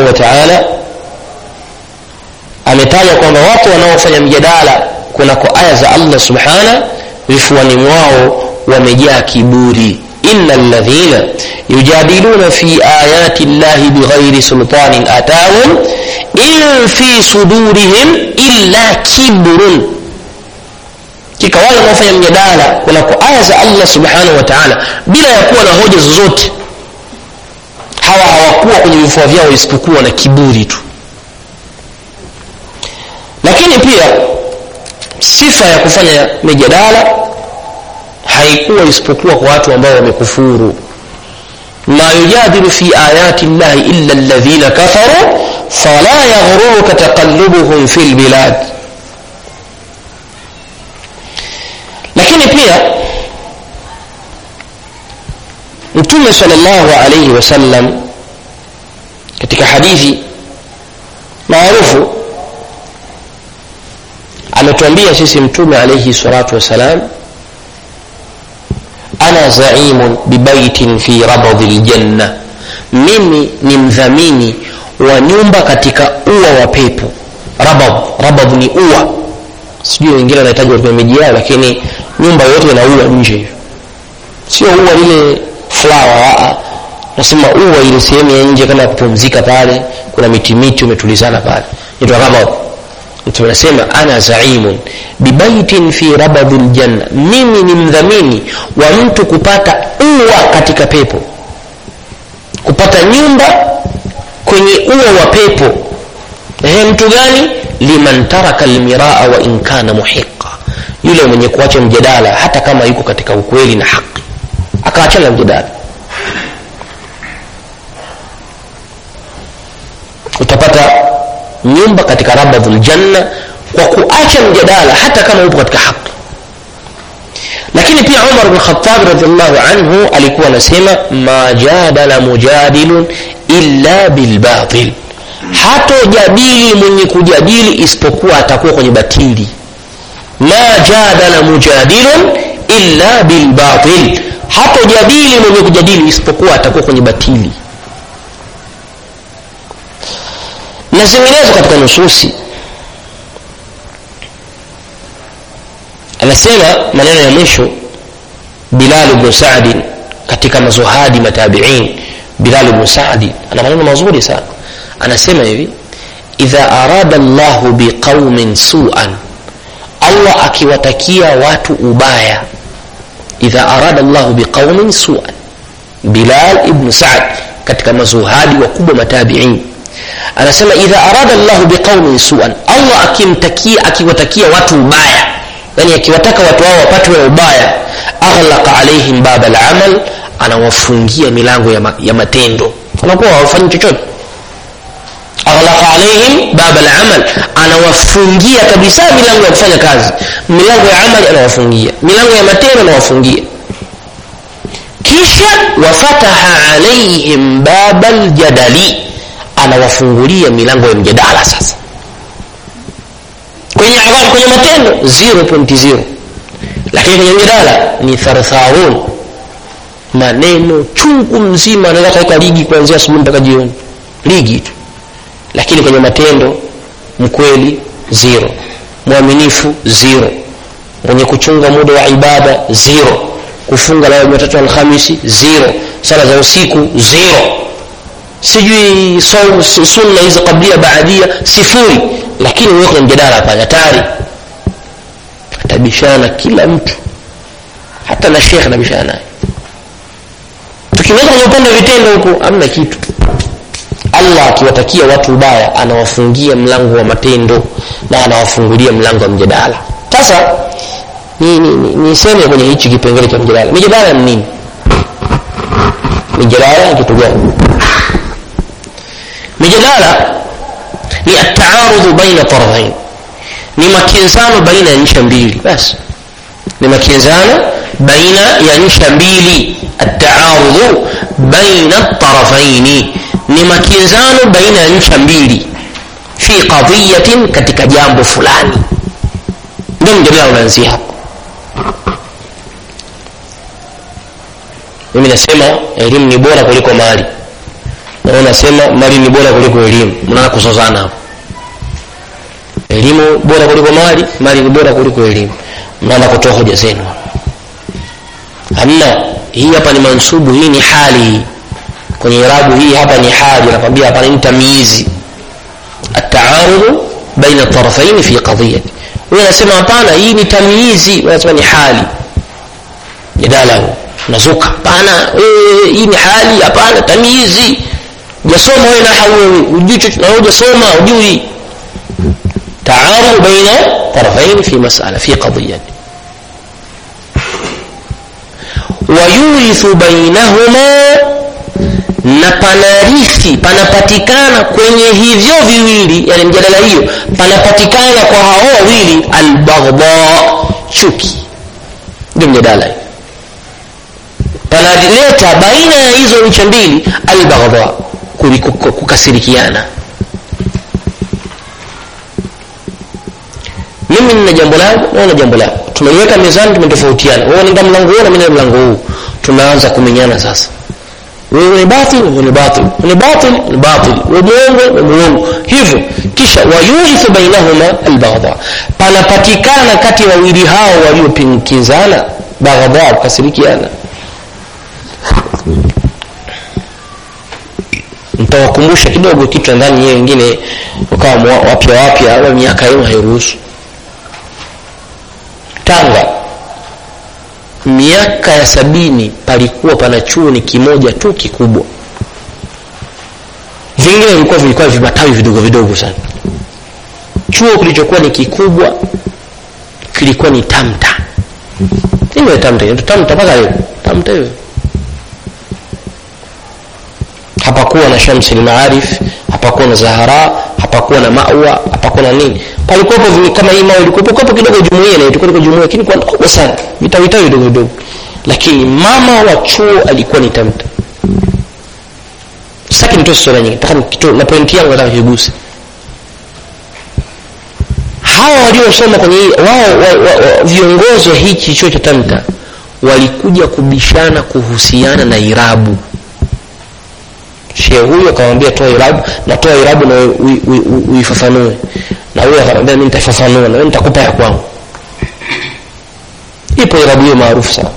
wa taala ametaja kwamba watu wanaofanya mjadala kunako aya za allah subhana vifuani mwao wamejaa kiburi ina ladhina yujadiluna fi ayati llahi bighairi sultanin atahum in fi sudurihim illa kibrun kika wale wanaofanya mjadala kunako aya za allah subhanahu wa taala bila ya kuwa na hoja zozote hawa hawakuwa kwenye vifua vyao isipokuwa na kiburi tu lakini pia sifa ya kufanya mijadala haikuwa isipokuwa kwa watu ambao wamekufuru ma yujadilu fi ayati llahi illa alladhina kafaru fala yaghruruka taqallubuhum fi lbilad lakini pia mtume salllahu alaihi wasallam katika hadithi maarufu ametuambia sisi mtume alaihi salatu wassalam ana zaimun bibaitin fi rabadhi ljanna mimi ni mdhamini wa nyumba katika ua wa pepo rabad rabad ni ua sijui wengine wanahitaji katika miji yao lakini nyumba yote ina ua nje hivyo sio ua lile flower nasema ua ile sehemu ya nje kama kupumzika pale kuna miti miti umetulizana pale inaitwa rabad mtume anasema ana zaimun bibaitin fi rabadhi ljanna mimi ni mdhamini wa mtu kupata ua katika pepo kupata nyumba kwenye ua wa pepo ehe mtu gani liman taraka lmiraa wa in kana muhiqa yule mwenye kuacha mjadala hata kama yuko katika ukweli na haki akaachana mjadala utapata nyumba katika rabadhu ljanna kwa kuacha mjadala hata kama upo katika haki lakini pia umar bn khatab radiallahu anhu alikuwa anasema ma jadala mujadilun illa bilbatil hatojadili mwenye kujadili isipokuwa atakuwa kwenye batili ma jadala mujadilun illa bilbatil hatojadili mwenye kujadili isipokuwa atakuwa kwenye batili na zinginezo katika nususi anasema maneno ya mwisho bilal bnu sadin katika mazuhadi matabiin bilal bnu sadi ana maneno mazuri sana anasema hivi idha arada llahu biqaumin suan allah akiwatakia watu ubaya idha arada llahu biqaumin suan bilal ibnu sad katika mazuhadi wakubwa matabiin anasema idha arada llahu biqaumin suan allah akimtakia akiwatakia watu ubaya yani akiwataka watu hao wapatwe na ubaya aghlaqa alaihim baba lamal anawafungia milango ya, ma, ya matendo wanakuwa hawafanyi chochote aghlaqa alaihim baba lamal anawafungia kabisa milango ya kufanya kazi milango ya amali anawafungia milango ya matendo anawafungia kisha wafataha alaihim baba ljadali anawafungulia milango ya mjadala sasa kwenye adhabu kwenye matendo 0.0 lakini kwenye mjadala ni thartharun maneno chungu mzima anaweza kaweka ligi kuanzia asubuhi mpaka jioni ligi tu lakini kwenye matendo mkweli zero mwaminifu zero mwenye kuchunga muda wa ibada zero kufunga leo jumatatu alhamisi zero sala za usiku zero sijui sunna hizi kablia baadia sifuri lakini wewe kwenye mjadala pale hatari atabishana kila mtu hata na shekhe anabishana naye tukiweza kwenye upande wa vitendo huko amna kitu allah akiwatakia watu ubaya anawafungia mlango wa matendo na anawafungulia mlango wa mjadala sasa niseme ni, ni, ni kwenye hichi kipengele cha mjadala mijadala ni nini mijadala ni kitu gani mijadala ni ataarudhu baina tarafain ni makinzano baina ya ncha mbili basi ni makinzano baina ya ncha mbili ataarudhu baina tarafaini ni makinzano baina ya ncha mbili fi qadiyatin katika jambo fulani ndio mjadala unaanzia hapo mimi nasema elimu ni bora kuliko mali na wewe unasema mali ni bora kuliko elimu mnaanza kuzozana hapo elimu bora kuliko mali mali ni bora kuliko elimu mnaanza kutoa hoja zenu hamna hii hapa ni mansubu hii ni hali kwenye irabu hii hapa ni hali nakwambia hapa ni tamyizi ataarudu baina tarafaini fi qadiyati huyo anasema hapana hii ni tamyizi anasema ni hali jadala huu unazuka hapana eh, hii ni hali hapana tamyizi hujasoma wewe na wewe hujui chochote na hujasoma hujui تعارض بين طرفين في مسألة في قضية ويورث بينهما na panarithi panapatikana kwenye hivyo viwili yani mjadala hiyo panapatikana kwa hao wawili albaghdha chuki ndio mjadala hiyo panaleta baina ya hizo ncha mbili albaghdha kukasirikiana mimi nina jambo langu na una jambo lako tumeliweka mezani tumetofautiana wewe unaenda mlango huu na mimi mlango huu tunaanza kumenyana sasa wewe ni batil wewe ni batil ni batil ni batil wewe muongo wewe muongo hivyo kisha wayurithu bainahuma albaghdha panapatikana kati ya wawili hao waliopinkinzana baghdha kukasirikiana nitawakumbusha kidogo kitu ndani yeye wengine wakawa wapya wapya au miaka yenu hairuhusu tanga miaka ya sabini palikuwa pana chuo ni kimoja tu kikubwa vingine vilikuwa vilikuwa vimatawi vidogo vidogo sana chuo kilichokuwa ni kikubwa kilikuwa ni tamta ile tamta ile tamta mpaka leo tamta hiyo hapakuwa na shamsi maarif hapakuwa na zahara hapakuwa na mawa hapakuwa na nini palikuwepo kama hii mawe ilikuwepo kwapo kidogo jumuiya na ilikuwa jumuiya lakini kwa kubwa sana vitawi vitawi vidogo vidogo lakini mama wa chuo alikuwa ni tamta sitaki nitoe historia nyingi nataka nikitoe na pointi yangu nataka kiguse hawa waliosoma kwenye hii wao wa, wa, wa, viongozi wa hichi chuo cha tamta walikuja kubishana kuhusiana na irabu shehe huyu akamwambia toa irabu na toa irabu na uifafanue na huyo akamwambia mimi nitaifafanua na wewe nitakupa ya kwangu ipo irabu hiyo maarufu sana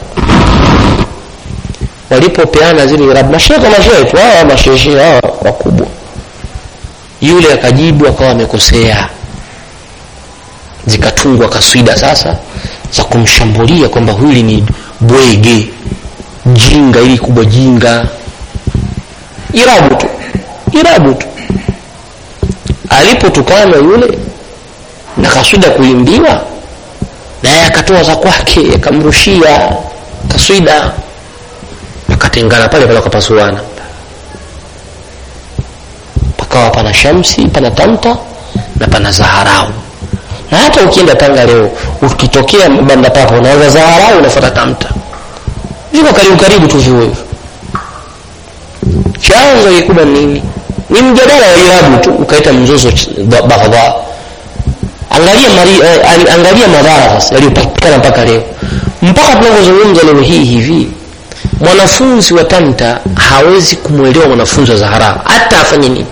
walipopeana zile irabu mashehe kwa mashehe tu hawa mashehe hawa wakubwa yule akajibu akawa amekosea zikatungwa kaswida sasa za kumshambulia kwamba hili ni bwege jinga ili kubwa jinga irabu tu irabu tu alipotukana yule na kaswida kuimbiwa naye akatoa za kwake akamrushia kaswida akatengana pale pale wakapasuana pakawa pana shamsi pana tamta na pana zaharau na hata ukienda tanga leo ukitokea banda papo unaweza zaharau unafuata tamta viko karibu karibu tu vio hivyo chanzo kikubwa nini ni mjadala wa irabu tu ukaita mzozo baghdha angalia mari, eh, angalia madhara sasa yaliyopatikana mpaka leo mpaka tunavyozungumza leo hii hivi mwanafunzi wa tamta hawezi kumwelewa mwanafunzi wa zahara hata afanye nini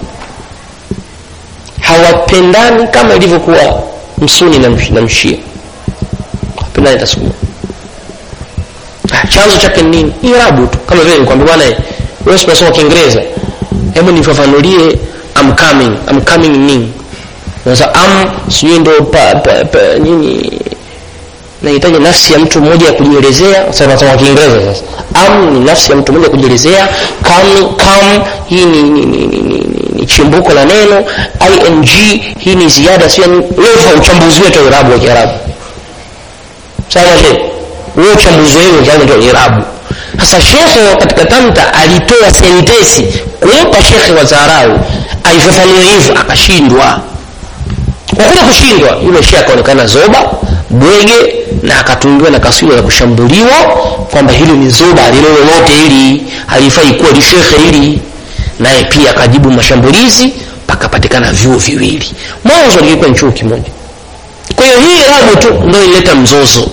hawapendani kama ilivyokuwa msuni na, msh, na mshia hawapendani hata siku chanzo chake nini irabu tu kama vile nikwambia bwana wewe unasoma kiingereza hebu nifafanulie I'm coming I'm coming nini sasa am sijui ndo pa, pa, pa, nini nahitaji nafsi ya mtu mmoja ya kujielezea sasa nasoma kiingereza sasa am ni nafsi ya mtu mmoja kujielezea come come hii ni, ni, ni, ni, ni, ni chimbuko la neno ing hii ni ziada sio leo uchambuzi wetu wa irabu wa kiarabu sawa shehe wewe uchambuzi wetu wa irabu sasa shekhe katika tamta alitoa sentesi kumpa shekhe wa zarau aifafanue hivyo akashindwa kwa kule kushindwa yule shekhe akaonekana zoba bwege na akatungiwa na kaswida za kushambuliwa kwamba hilo ni zoba lilo lolote hili halifai kuwa lishekhe hili naye pia akajibu mashambulizi pakapatikana vyuo viwili mwanzo lilikuwa ni chuo kimoja kwa hiyo hii rabu tu ndio ileta mzozo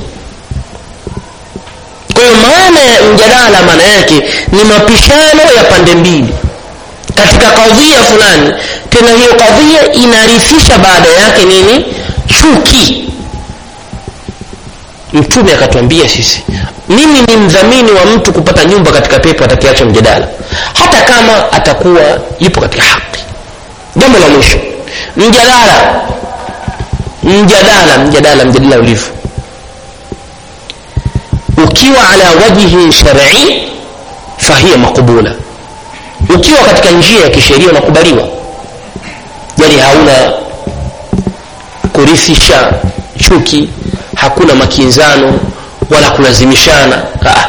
kwa hiyo maana ya mjadala maana yake ni mapishano ya pande mbili katika kadhia fulani tena hiyo kadhia inarithisha baada yake nini chuki mtume akatuambia sisi mimi ni mdhamini wa mtu kupata nyumba katika pepo atakiacha mjadala hata kama atakuwa yupo katika haki jambo la mwisho mjadala mjadala mjadala mjadala ulivyo ukiwa ala wajhi shar'i fahiya maqbula ukiwa katika njia ya kisheria unakubaliwa yani hauna kurithisha chuki hakuna makinzano wala kulazimishana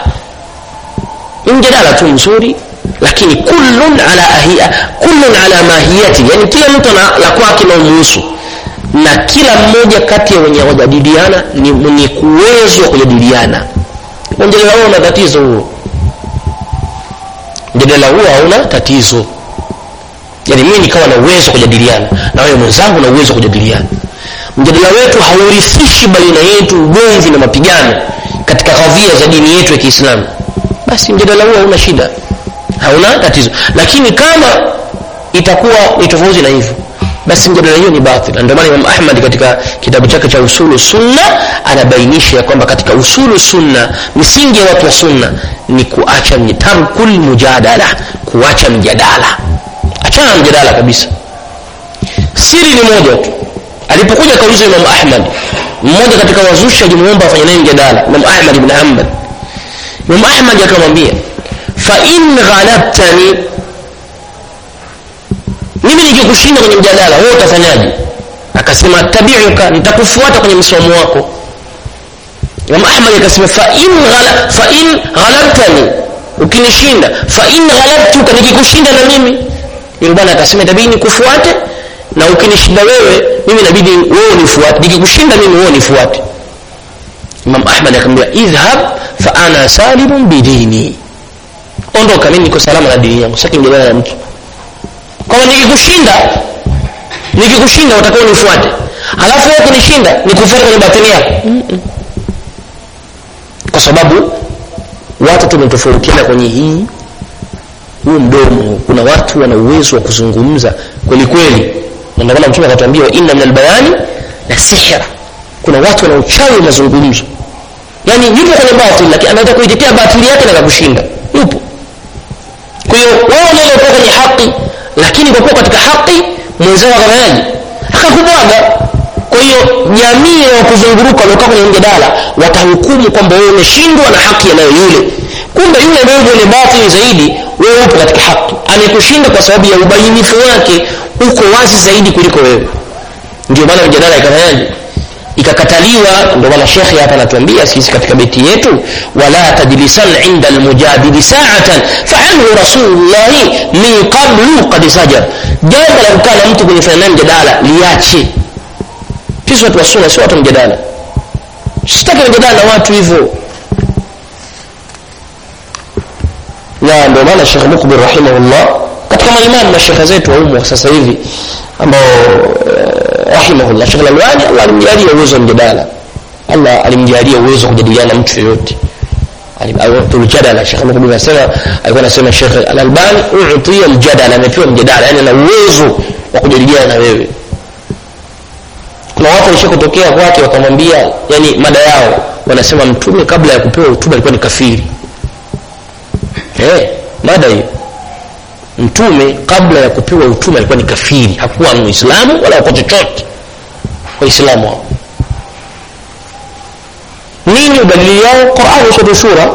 ni mjadala tu mzuri lakini kullun ala ahia kullun ala mahiyati yani kila mtu ana la kwake na umuhusu na kila mmoja kati ya wenye wajadiliana ni mwenye kuwezo wa kujadiliana mjadala huo una tatizo huo mjadala huo hauna tatizo yani mimi nikawa na uwezo wa kujadiliana na wewe mwenzangu na uwezo wa kujadiliana mjadala wetu haurithishi baina yetu ugomvi na mapigano katika kadhia za dini yetu ya kiislamu basi mjadala huo hauna shida hauna tatizo lakini kama itakuwa ni tofauti na hivyo basi mjadala hiyo ni batil na ndio maana Imam Ahmad katika kitabu chake cha usulu sunna anabainisha ya kwamba katika usulu sunna misingi ya watu wa sunna ni kuacha tarkul mujadala kuacha mjadala achana mjadala kabisa siri ni moja tu alipokuja kauliza Imam Ahmad mmoja katika wazushi alimuomba afanye naye mjadala Imam Ahmad ibn Hanbal Imam Ahmad akamwambia fa in ghalabtani mimi nikikushinda kwenye mjadala wewe utafanyaje akasema tabiuka nitakufuata kwenye msomo wako Imam Ahmad akasema fa in ghala fa in ghalabtani ukinishinda fa in ghalabtuka nikikushinda na mimi yule bwana akasema itabidi nikufuate na ukinishinda wewe mimi inabidi wewe unifuate nikikushinda mimi wewe unifuate Imam Ahmad akamwambia idhhab fa ana salimun bidini ondoka mimi niko salama na dini yangu sasa mjadala na mtu kama nikikushinda nikikushinda utakuwa unifuate alafu wewe kunishinda nikufuate kwenye batini yako mm -mm. kwa sababu watu tumetofautiana kwenye hii huu mdomo kuna watu wana uwezo wa kuzungumza kweli kweli na ndio maana mtume akatuambia inna min albayani la sihra kuna watu wana uchawi wa mazungumzo yani yupo kwenye batili lakini anaweza kuitetea batili yake na kukushinda yupo kwa hiyo wewe unaweza kuwa kwenye haki lakini kwa kuwa katika haki mwenzao akafanyaje akakubwaga kwa hiyo jamii ya kuzunguruka waliokaa kwenye mjadala watahukumu kwamba wewe umeshindwa na haki yanayo yule kumbe yule ndio mwenye batili zaidi wewe upo katika haki amekushinda kwa sababu ya ubainifu wake uko wazi zaidi kuliko wewe ndio maana mjadala ikafanyaje ikakataliwa ndio maana shekhe hapa anatuambia sisi katika beti yetu wala tajlisan inda almujadili sa'atan fa'anhu rasulullah min qablu qad sajar jambo la kukaa na mtu kwenye fanya mjadala liache sisi watu wa sunna sio watu mjadala sitaki mjadala na watu hivyo na ndio maana Sheikh Mukbir rahimahullah katika maimamu na shekhe zetu wa umu sasa hivi ambao rahimahullah Sheikh Al-Albani Allah alimjalia uwezo wa mjadala Allah alimjalia uwezo wa kujadiliana na mtu yeyote tuljadala Sheikh Mukbir anasema alikuwa anasema Sheikh Al-Albani uutiya aljadala amepewa mjadala yani ana uwezo wa kujadiliana na wewe kuna watu walishakotokea kwake wakamwambia yani mada yao wanasema mtume kabla ya kupewa utume alikuwa ni kafiri eh mada hiyo mtume kabla ya kupewa utume alikuwa ni kafiri hakuwa muislamu wala kwa chochote waislamu hao nini udalili yao Qur'an sura shura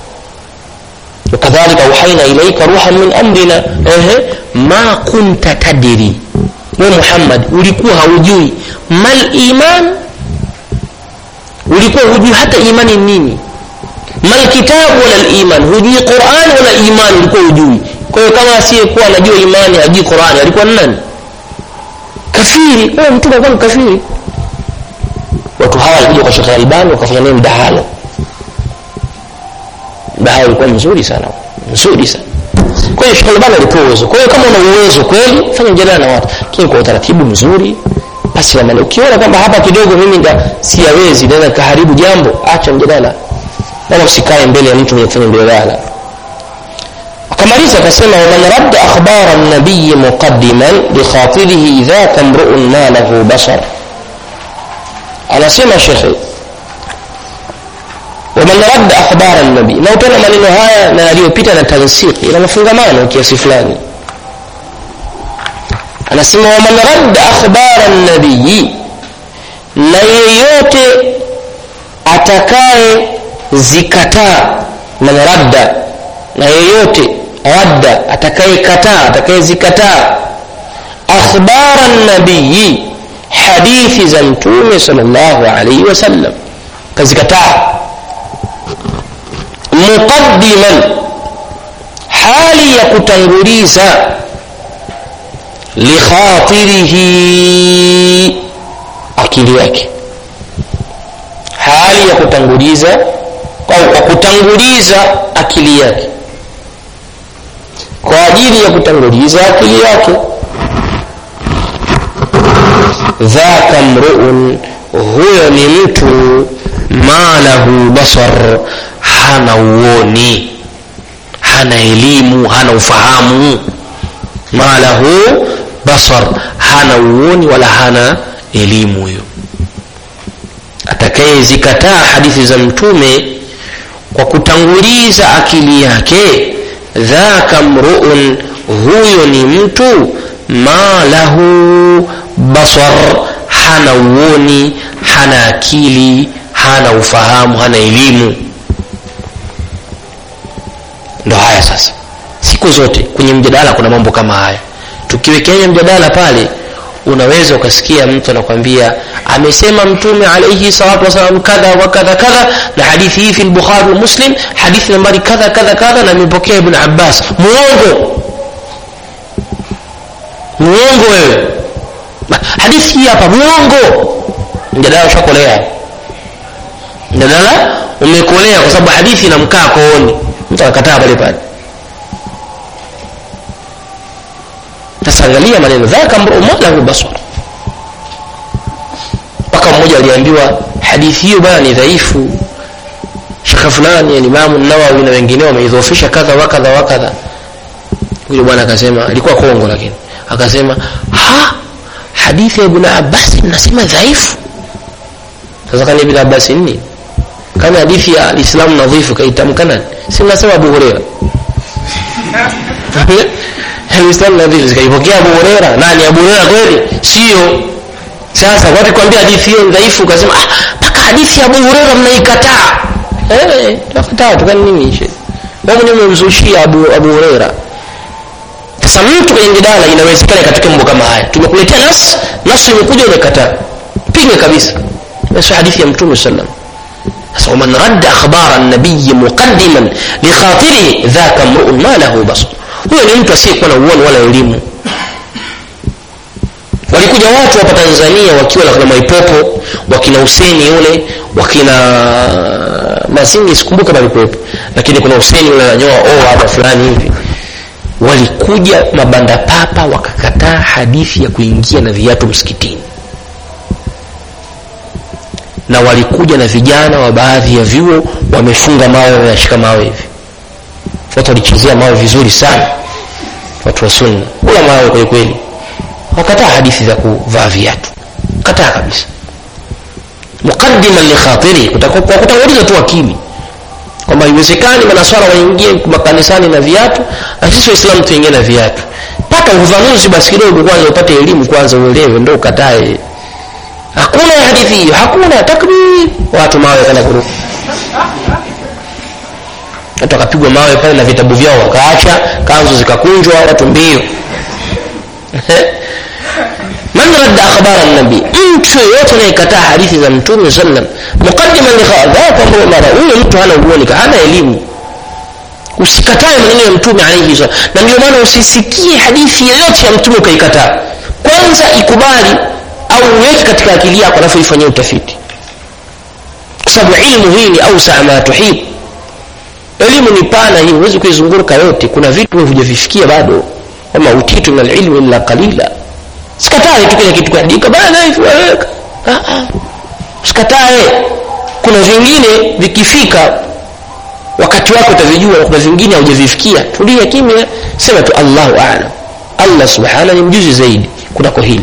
وكذلك أوحينا إليك روحا من أمرنا إيه ما كنت تدري wewe Muhammad ulikuwa haujui mal iman ulikuwa hujui hata imani nini mal kitabu wala iman hujui Qur'an wala iman ulikuwa hujui kwa hiyo kama asiyekuwa anajua imani hajui Qur'an alikuwa nani kafiri wewe mtu alikuwa ni kafiri watu hawa walikuja kwa Sheikh Albani wakafanya naye mdahalo mdahalo ulikuwa mzuri sana mzuri sana kwa hiyo Sheikh Albani alipewa uwezo kwa hiyo kama una uwezo kweli fanya mjadala na watu lakini kwa utaratibu mzuri basi na maana ukiona kwamba hapa kidogo mimi nga siyawezi naweza kaharibu jambo acha mjadala wala usikae mbele ya mtu mwenye kufanya mjadala akamaliza akasema waman radda akhbara nabiyi muqaddiman likhatirihi dhaka mruun ma lahu basar anasema shekhe waman radda akhbara nabii na utaona maneno haya na yaliyopita na tansiki ina mafungamano kiasi fulani anasema waman radda akhbara nabii na yeyote atakaye zikataa man radda na yeyote radda atakayekataa atakayezikataa akhbara nabii hadithi za mtume salllahu alaihi wasallam kazikataa muqaddiman hali ya kutanguliza likhatirihi akili yake hali ya kutanguliza au kwa kutanguliza akili yake kwa ajili ya kutanguliza akili yake dhaka mruun huyo ni mtu ma lahu basar hana uoni hana elimu hana ufahamu ma lahu basar hana uoni wala hana elimu huyo atakayezikataa hadithi za mtume kwa kutanguliza akili yake dhaka mruun huyo ni mtu ma lahu basar hana uoni hana akili hana ufahamu hana elimu ndo haya sasa siku zote kwenye mjadala kuna mambo kama haya tukiwekea mjadala pale unaweza ukasikia mtu anakwambia amesema mtume alaihi salatu wasalam kadha wa kadha kadha na hadithi hii fi lbukhari wa muslim hadithi nambari kadha kadha kadha na imepokea ibn abbas muongo muongo wewe hadithi hii hapa muongo mjadala ushakolea mjadala umekolea kwa sababu hadithi inamkaa kooni mtu akakataa pale pale sasa angalia maneno dhaka mru malahu basar mpaka mmoja aliambiwa hadithi hiyo bana ni dhaifu shekhe fulani alimamu nawawi na wengineo wameidhofisha kadha wakadha wakadha huyo bwana akasema alikuwa kongo lakini akasema ha hadithi ya ibn abbas mnasema dhaifu sasa kani ibn abbas nini kama hadithi ya alislamu nadhifu kaitamka nani si mnasema abu hureira alislamu nadhifu zikaipokea abu hureira nani abu hureira kweli sio sasa watu kwambia hadithi hiyo dhaifu ukasema mpaka ah, hadithi ya abu hureira mnaikataa eh tunakataa tukani nini shehe wewe mwenyewe umemzushia abu abu hureira sasa mtu kwenye mjadala inawezekana katika mambo kama haya tumekuletea nas nas imekuja umekataa pinge kabisa sio hadithi ya mtume sallam sasa man radda akhbara an-nabiy muqaddiman li khatirihi dhaka mru'un ma lahu basar huyo ni mtu asiyekuwa na uoni wala elimu walikuja watu hapa Tanzania wakiwa na Mwaipopo wakina Huseni yule wakina Mazingi sikumbuka palikuwepo lakini kuna Huseni yule ananyoa oa hapa fulani hivi walikuja mabanda papa wakakataa hadithi ya kuingia na viatu msikitini na walikuja na vijana wa baadhi ya vyuo wamefunga mawe wanashika mawe hivi watu walichezea mawe vizuri sana watu wa sunna kula mawe kweli kweli wakataa hadithi za kuvaa viatu kataa kabisa muqaddiman li khatiri kwa kutanguliza tu akili kwamba haiwezekani manaswara waingie makanisani na viatu na sisi waislamu tuingie na viatu pata ufafanuzi basi kidogo kwanza upate elimu kwanza uelewe ndo ukatae hakuna hadithi hiyo hakuna takbir watu mawe kana kuruka watu wakapigwa mawe pale na vitabu vyao wakaacha kanzu zikakunjwa watu mbio man radda akhbara nabii mtu yoyote anayekataa hadithi za mtume sallam muqaddiman li khadha kwamba mara huyo mtu hana uoni hana elimu usikatae maneno ya mtume alayhi sallam na ndio maana usisikie hadithi yoyote ya mtume ukaikataa kwanza ikubali au uweke katika akili yako alafu ifanyie utafiti kwa sababu ilmu hii ni ausa ma tuhib elimu ni pana hii huwezi kuizunguruka yote kuna vitu hujavifikia bado wama utitu min alilmi illa qalila sikatae tu kile kitu kuandika bana hivi waweka usikatae kuna vingine vikifika wakati wako utavijua kuna vingine haujavifikia tulia kimya sema tu allahu alam allah subhana ni mjuzi zaidi kunako hili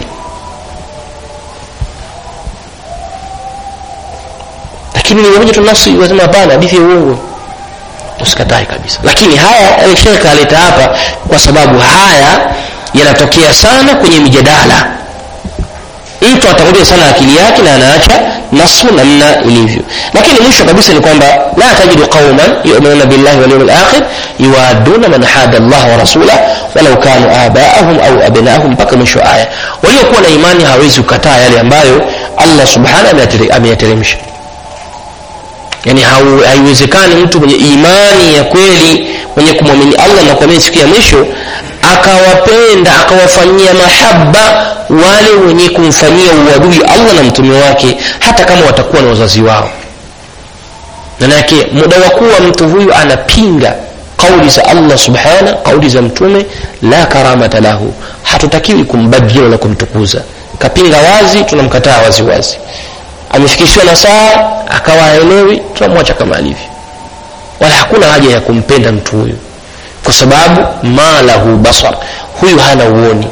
lakini nimekuja tu nafsi wasema hapana hadithi ya uongo usikatae kabisa lakini haya shekhe aleta hapa kwa sababu haya yanatokea sana kwenye mijadala mtu atakuja sana akili yake na anaacha nasu namna ilivyo lakini mwisho kabisa ni kwamba la tajidu qauman yuminuna billahi walyaumi lakhir yuwaduna man hada llah wa rasulah walau kanu abaahum au abnaahum mpaka mwisho aya waliokuwa na imani hawezi kukataa yale ambayo allah subhanahu ameyateremsha yani haiwezekani mtu mwenye imani ya kweli mwenye kumwamini allah na kuamini siku ya mwisho akawapenda akawafanyia mahaba wale wenye kumfanyia uadui allah na mtume wake hata kama watakuwa na wazazi wao manake muda wa kuwa mtu huyu anapinga kauli za allah subhana kauli za mtume la karamata lahu hatutakiwi kumbadhia wala kumtukuza kapinga wazi tunamkataa wazi wazi amefikishiwa na saa akawa haelewi tunamwacha kama alivyo wala hakuna haja ya kumpenda mtu huyu kwa sababu ma lahu basar huyu hana uoni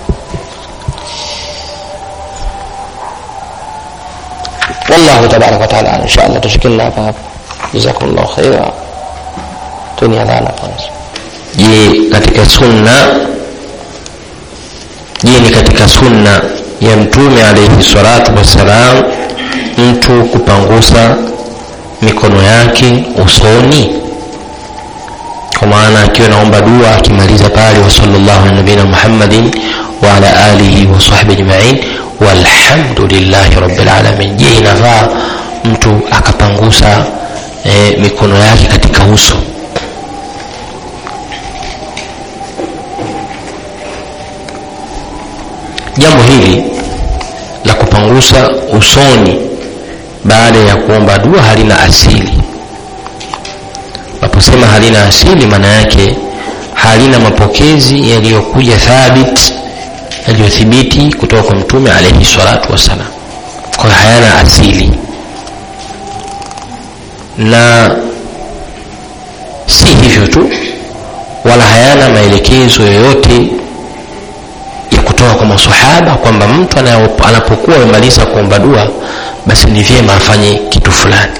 والله تبارك وتعالى ان شاء الله تشكلنا فهب جزاكم الله خيرا توني adhana kwanza je katika sunna je ni katika sunna ya mtume alaihi salatu wassalam mtu kupangusa mikono yake usoni kwa maana akiwa naomba dua akimaliza pale wa sallallahu ala nabina muhammadin wa ala alihi wa sahbihi ajmain walhamdulillahi rabbil alamin je inafaa mtu akapangusa e, mikono yake katika uso jambo hili la kupangusa usoni baada ya kuomba dua halina asili naposema halina asili maana yake halina mapokezi yaliyokuja thabit yaliyothibiti kutoka kwa mtume alaihi salatu wassalam kwa hayana asili na si hivyo tu wala hayana maelekezo yoyote ya kutoka kwa masahaba kwamba mtu anapokuwa amemaliza kuomba dua basi ni vyema afanye kitu fulani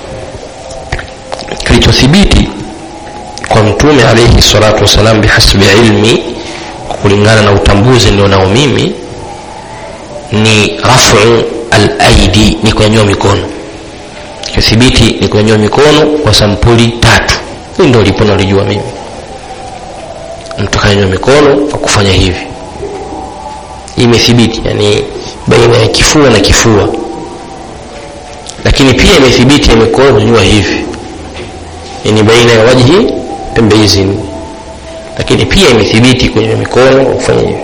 kilichothibiti kwa mtume alaihi salatu wassalam bihasbi ilmi kulingana na utambuzi nilionao mimi ni rafu alaidi ni kunyanyua mikono kithibiti ni kunyanyua mikono kwa sampuli tatu hii ndio lipo nalijua mimi mtu kanyanyua mikono kwa kufanya hivi imethibiti yani baina ya kifua na kifua lakini pia imethibiti ya mikono kunyanyua hivi yani baina ya wajhi pembe hizi lakini pia imethibiti kwenye mikono kufanya hivi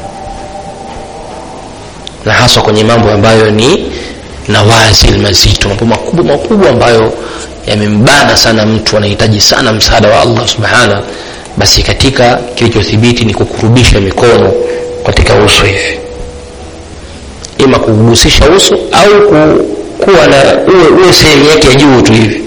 na haswa kwenye mambo ambayo ni nawazil mazito mambo makubwa makubwa ambayo yamembana sana mtu anahitaji sana msaada wa allah subhana basi katika kilichothibiti ni kukurubisha mikono katika uso hivi ima kugusisha uso au ku, kuwa na uwe, uwe sehemu yake ya juu tu hivi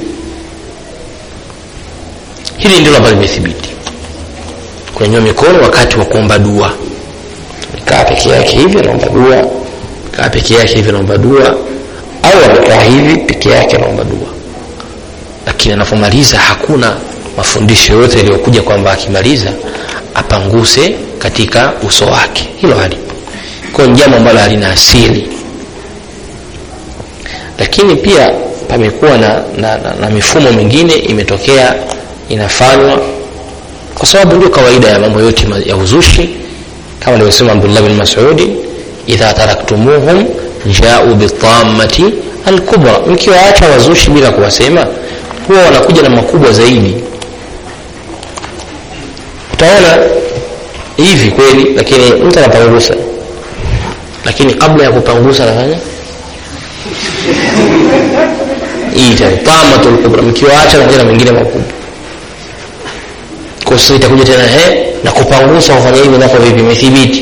hili ndilo ambalo limethibiti kunyanyua mikono wakati wa kuomba dua kaa peke yake hivi anaomba dua kaa peke yake hivi anaomba dua au amekaa hivi peke yake anaomba dua lakini anapomaliza hakuna mafundisho yoyote yaliyokuja kwamba akimaliza apanguse katika uso wake hilo halipo kwayo ni jambo ambalo halina asili lakini pia pamekuwa na, na, na, na mifumo mingine imetokea inafanywa kwa sababu ndio kawaida ya mambo yote ya uzushi kama alivyosema abdullah bin masudi idha taraktumuhum jau bitamati alkubra mkiwaacha wazushi bila kuwasema huwa wanakuja na makubwa zaidi utaona hivi kweli lakini mtu anapangusa lakini kabla ya kupangusa anafanya hii tamatul kubra mkiwaacha nakuja na mengine makubwa kwa sasa itakuja tena he na kupangusa kufanya hivi nako vipi imethibiti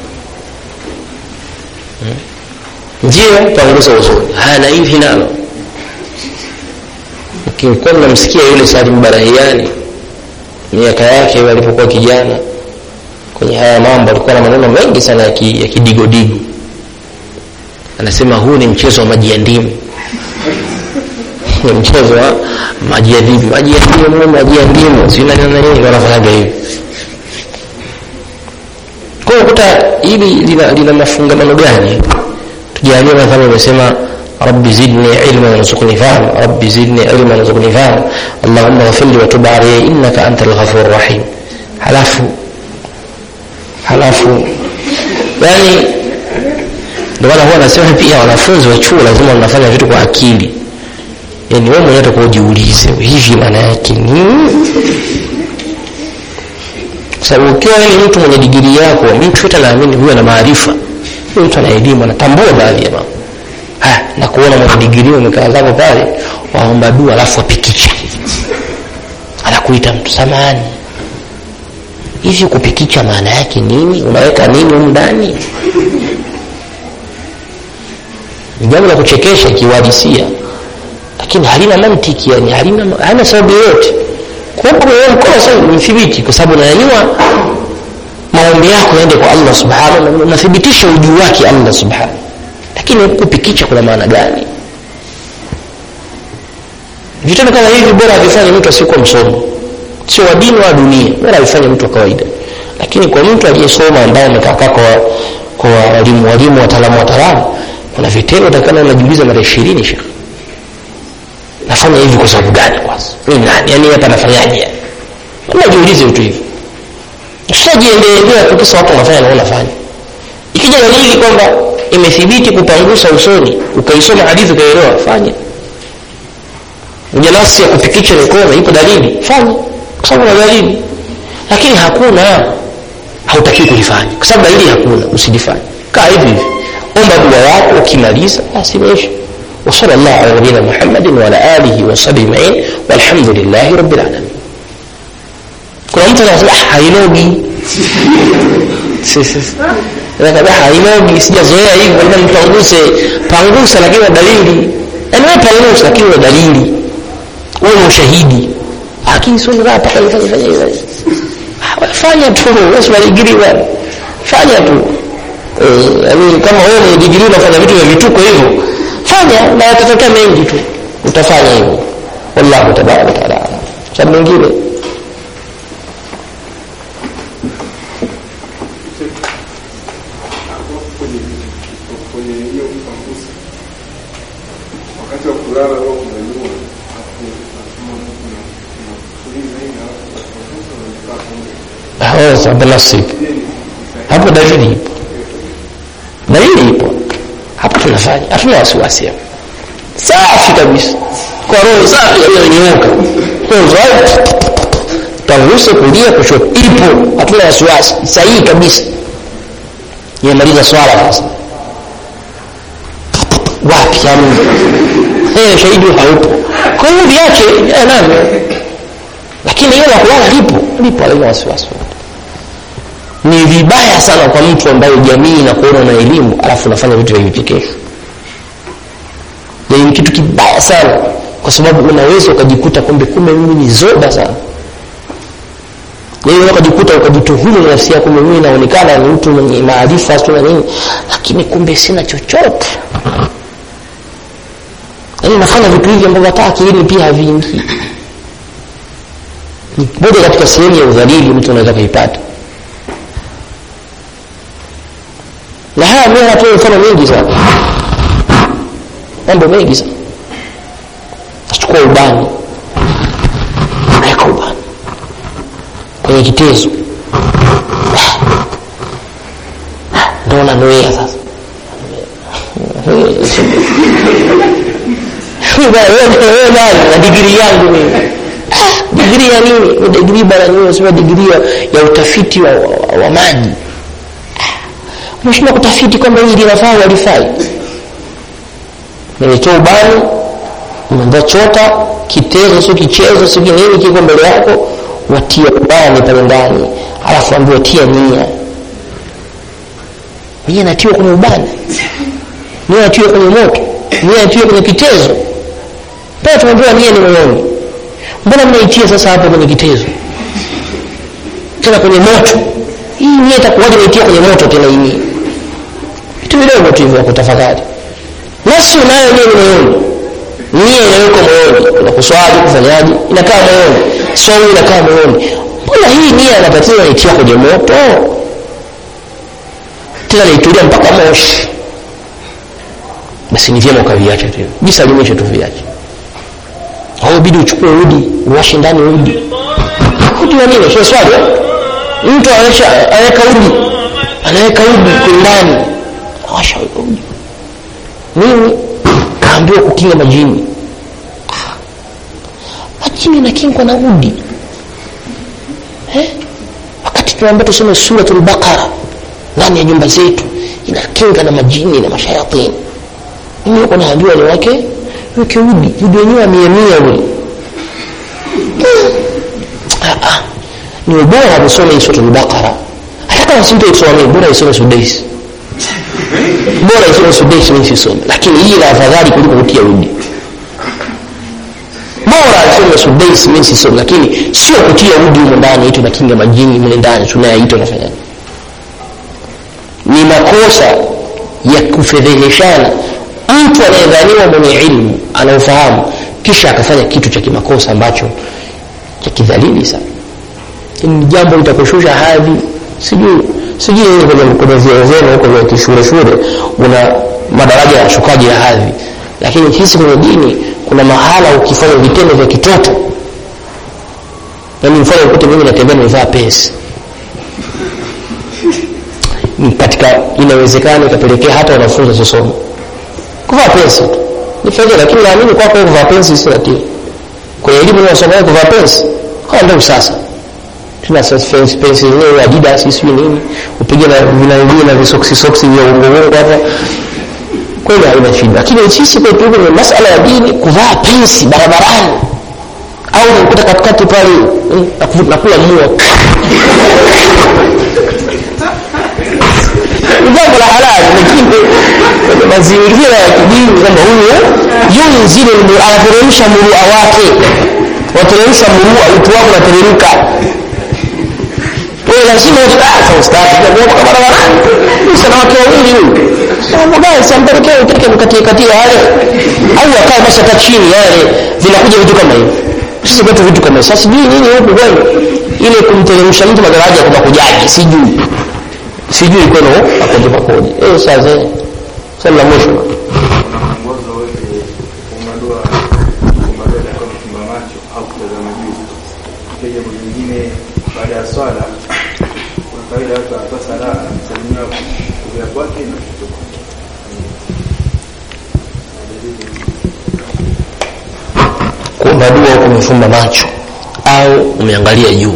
hmm? ndio pangusa usoni haya na hivi nalo mkikuwa mnamsikia yule salim barahiani miaka yake alipokuwa kijana kwenye haya mambo alikuwa na maneno mengi sana ya ki- ya kidigodigo anasema huu ni mchezo wa maji ya ndimu ni mchezo wa maji ya ndimu maji ya ndimu maji ya ndimu sinanini wanafanyaga hivi kwa hiyo kuta hili lina, lina mafungamano gani tujalie mfano umesema rabbi zidni ilma warzuqni fahm rabbi zidni ilma warzuqni fahm allahumma ghfirli wa tub alayya innaka anta alghafur rahim halafu halafu yani ndio maana huwa nasema pia wanafunzi wa chuo lazima wanafanya vitu kwa akili yani wewe mwenyewe utakuwa ujiulize hivi maana yake nini kwa sababu ukiwa wewe ni mtu mwenye digrii yako mtu yote anaamini huyo ana maarifa huyo mtu ana elimu anatambua baadhi ya mambo haya na kuona mwenye digrii umekaa zako pale waomba dua alafu wapikicha anakuita mtu samani hivi kupikicha maana yake nini unaweka nini humu ndani ni jambo la kuchekesha ikiuhalisia lakini halina mantiki yani halina halina sababu yoyote kuwepo kwenye mkono sasa ni thibiti kwa sababu unanyanyua maombi yako yaende kwa Allah subhanahu wa unathibitisha ujuu wake Allah subhanahu lakini kupikicha kuna maana gani vitendo kama hivi bora avifanye mtu asiyekuwa msomo sio wa dini wa dunia bora avifanye mtu wa kawaida lakini kwa mtu aliyesoma ambaye amekaa kwa kwa walimu walimu wataalamu wataalamu kuna vitendo utakana unajiuliza mara ishirini shekh nafanya hivi kwa sababu gani kwanza mimi nani yani hapa nafanyaje unajiulize vitu hivi ushajiendelea kwa kisa watu wanafanya na wewe unafanya ikija dalili kwamba imethibiti kupangusa usoni ukaisoma hadithi ukaelewa fanya ujanasi ya kupikicha mikono ipo dalili fanya kwa sababu na dalili lakini hakuna hautakiwi kulifanya kwa sababu dalili hakuna usilifanye kaa hivi hivi omba dua yako ukimaliza basi imeisha وصلى الله على نبينا محمد وعلى اله وصحبه اجمعين والحمد لله رب العالمين kuna mtu anasema "Ah, hainogi Si, si, si. Anasema, hainogi sijazoea hivyo labda mpanguse pangusa lakini na dalili yaani wewe pangusa lakini na dalili wewe ni ushahidi lakini sio ndio mpaka nifanye fanye hivyo Ah, wewe fanya tu wewe si digrii bwana fanya tu eh yaani kama wewe ni digrii unafanya vitu vya vituko hivyo fanya na yatatokea mengi tu utafanya hivyo wallahu tabaraka wa taala sababu mwingine kwenye hiyo kupangusa wakati wa kulala huwa kunyanyua hapo kuna kuna kutuliza hivi alafu kupangusa na kukaa pamoja. wewe sababu nafsi ipo Je, ni hapo dalili ipo dalili ipo hapo tunafanya hatuna wasiwasi hapo safi kabisa kwa roho safi iliyonyooka right tanguse kulia kushoto ipo hatuna wasiwasi sahihi kabisa imemaliza swala sasa wapi yani eh shahidi haupo kwa hiyo viache eh, navyo lakini hilo la kulala lipo lipo halina wasiwasi ni vibaya sana kwa mtu ambaye jamii inakuona na elimu alafu unafanya vitu vya vichekesho yani ni kitu kibaya sana kwa sababu unaweza ukajikuta kumbe kumbe mimi ni zoba sana yani ukajikuta ukajituhumu na nafsi yako kumbe mimi naonekana ni mtu mwenye maarifa sio na nini lakini kumbe sina chochote yani nafanya vitu hivi ambavyo hata akilini pia haviingii ni moja katika sehemu ya udhalili mtu anaweza kuipata na haya mimi natoa mfano mingi sana mambo mengi sana nachukua ubani naweka ubani kwenye kitezo ndo nanuia sasa wewe nani na digrii yangu mimi Ah, digrii ya nini Ni digrii bana niwe sema digrii ya, ya utafiti wa, wa, wa maji umeshindwa kutafiti kwamba hili linafaa walifai nimetoa ubani umeambia chota kitezo sio kichezo sio nini kiko mbele yako watia ubani pale ndani alafu ambiwa tia nia nia natiwa kwenye ubani nia natiwa kwenye moto nia natiwa kwenye kitezo pale tumeambiwa nia ni moyoni mbona mnaitia sasa hapo kwenye kitezo tena kwenye moto hii nia itakuwaje naitia kwenye moto tena hii nia vitu vidogo tu hivyo vya kutafakari nafsi unayo nia ni moyoni nia inawekwa moyoni kuna kuswali kufanyaje inakaa moyoni somo inakaa moyoni mbona hii nia inapatiza naitia kwenye moto tena naitulia mpaka moshi basi ni vyema ukaviacha tu jisalimishe tu viache au bidi uchukue udi uwashe ndani udi udi wa nini sio swali eh? mtu anaweka anaweka udi anaweka udi kwenye ndani awasha udi nini kaambiwa kukinga majini Ah. majini nakingwa na udi eh? wakati tunaambia tusome suratul baqara ndani ya nyumba zetu inakinga na majini na mashayatini mimi huko naambiwa ni wake weke udi udi wenyewe amiamia ule Ah, ah. ni ubora kusoma hii suratul baqara hata kama sintoisoma bora isome sudaisi bora isome sudaisi mimi sisome lakini hii la afadhali kuliko kutia udi bora isome sudaisi mimi sisome lakini sio kutia udi humo ndani ito nakinga majini mle ndani tunayaita unafanyaje ni makosa ya kufedheheshana mtu anayedhaniwa mwenye ilmu anaofahamu kisha akafanya kitu cha kimakosa ambacho cha kidhalili sana ni jambo litakushusha hadhi sijui sijui wewe kwenye kwenye vyeo vyenu huko vya kishule shule una madaraja ya shukaji ya hadhi lakini sisi kwenye dini kuna mahala ukifanya vitendo vya kitoto yaani mfano ukute mimi natembea nimevaa pesi katika inawezekana ikapelekea hata wanafunzi wasisome kuvaa pensi tu ni fedha lakini naamini kwako wewe kuvaa pensi si hatia kwenye elimu unasoma wewe kuvaa pensi kwa ndio sasa tuna sasa pensi pensi yenyewe Adidas sijui nini upige na vinangio na visoksi soksi vya ungo ungo hapa kweli haina shida lakini sisi kwetu huko ni masala ya dini kuvaa pensi barabarani au unakuta katikati pale mm, naku- nakula mua ni jambo la halali lakini kwenye mazingira ya kidini kwamba huyu yunzilu lmu- anateremsha murua wake wateremsha murua utu wako unateremka wewe lazima utaacha ustadi kwa kwa barabarani sana wake wawili huyu mambo gani sampelekea utake mkatie katia yale au akae basi hata chini yale vinakuja vitu kama hivi sisi kwetu vitu kama hivi sasa sijui nini huku kwenu ile kumteremsha mtu madaraja kwa kujaji sijui sijui kwenu akoje pakoje eh sasa swali la mwisho mwongozo wewe kufunga dua kufunga dua kwa kufumba macho au kutazama juu pia jambo lingine baada ya swala kuna kawaida watu wanatoa sala salimia kulia kwake na kutoka kuomba dua huku umefumba macho au umeangalia juu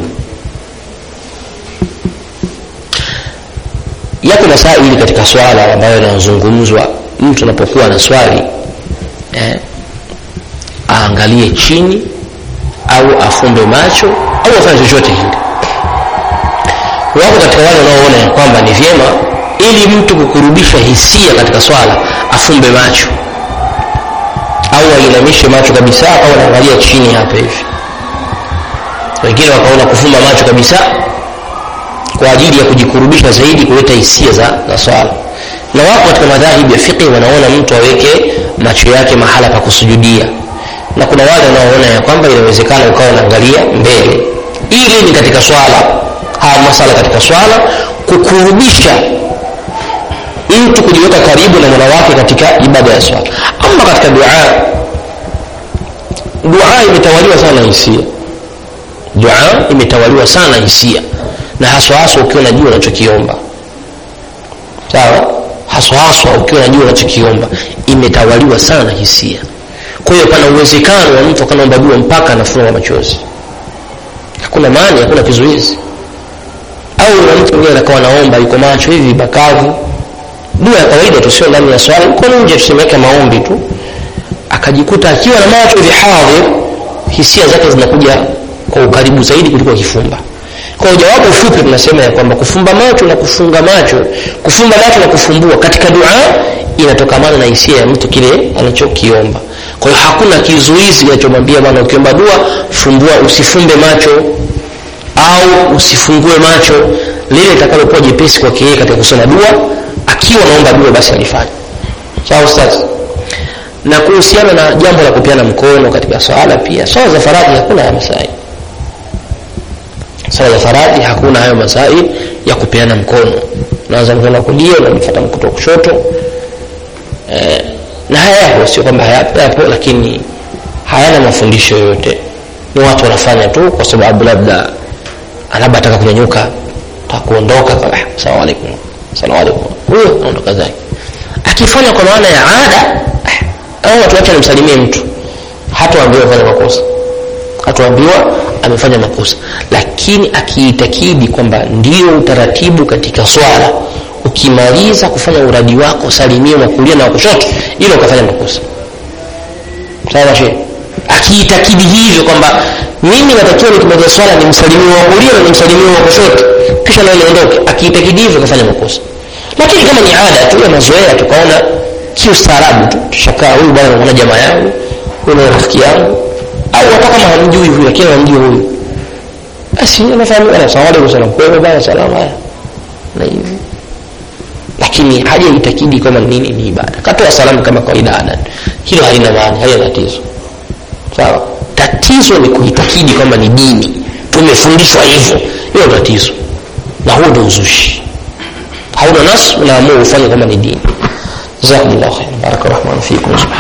yako masaili katika swala ambayo yanazungumzwa mtu anapokuwa na swali eh, aangalie chini au afumbe macho au afanye chochote kile wako katika wale wanaoona ya kwamba ni vyema ili mtu kukurudisha hisia katika swala afumbe macho au ainamishe macho kabisa au anaangalia chini hapa hivi wengine wakaona kufumba macho kabisa kwa ajili ya kujikurubisha zaidi kuleta hisia za, za swala na wako katika madhahibu ya fiqhi wanaona mtu aweke macho yake mahala pa kusujudia na kuna wale wanaoona ya kwamba inawezekana ukawa unaangalia mbele ili ni katika swala haya masala katika swala kukurubisha mtu kujiweka karibu na mola wake katika ibada ya swala ama katika dua dua imetawaliwa sana hisia dua imetawaliwa sana hisia na haswa haswa ukiwa unajua unachokiomba sawa haswa haswa ukiwa unajua unachokiomba imetawaliwa sana hisia kwa hiyo pana uwezekano wa mtu akanaomba dua mpaka anafunga machozi hakuna maana hakuna kizuizi au na mtu mwingine akawa naomba yuko macho hivi bakavu dua ya kawaida tu sio ndani ya swala uko nje tusemeke maombi tu akajikuta akiwa na macho hivi hadhir hisia zake zinakuja kwa ukaribu zaidi kuliko akifumba kwa hiyo jawabu fupi tunasema ya kwamba kufumba macho na kufunga macho kufumba macho na kufumbua katika dua inatokamana na hisia ya mtu kile anachokiomba kwa hiyo hakuna kizuizi kinachomwambia bwana ukiomba dua fumbua usifumbe macho au usifungue macho lile litakalokuwa jepesi kwake yeye katika kusoma dua akiwa naomba dua basi alifanya sawa ustaz na kuhusiana na jambo la kupiana mkono katika swala pia swala za faradhi hakuna haya masaili swala za faradhi hakuna hayo masaili ya kupeana mkono unaanza mkono wa kulia unamfuata mkono wa kushoto eh, na haya yapo sio kwamba hayapo yapo lakini hayana mafundisho yoyote ni watu wanafanya tu kwa sababu labda labda ataka kunyanyuka takuondoka ah, salamu alaikum salamu alaikum huyo anaondoka zake akifanya kwa maana ya ada ah, au watu wacha nimsalimie mtu hataambiwa fanya makosa hataambiwa amefanya makosa lakini akiitakidi kwamba ndio utaratibu katika swala ukimaliza kufanya uradi wako salimie wa kulia na wa kushoto ilo ukafanya makosa sawa shehe akiitakidi hivyo kwamba mimi natakiwa nikimaliza swala nimsalimie wa kulia na nimsalimie wa kushoto kisha naye niondoke akiitakidi hivyo kafanya makosa lakini kama ni ada tu ya mazoea tukaona kiustaarabu tu tushakaa huyu bwana naona jamaa yangu huyu ni rafiki yangu au hata kama hamjui huyu lakini hamjui huyu basi anafahamu ana salamu alaykum salam kwa hiyo bwana salamu haya na hivi lakini haja itakidi kama nini ni ibada katoa salamu kama kawaida ada hilo halina maana halina tatizo sawa tatizo ni kuitakidi kwamba ni dini tumefundishwa hivyo hiyo tatizo na huo ndio uzushi hauna nas unaamua ufanye kama ni dini jazakumullahu khairan barakallahu fikum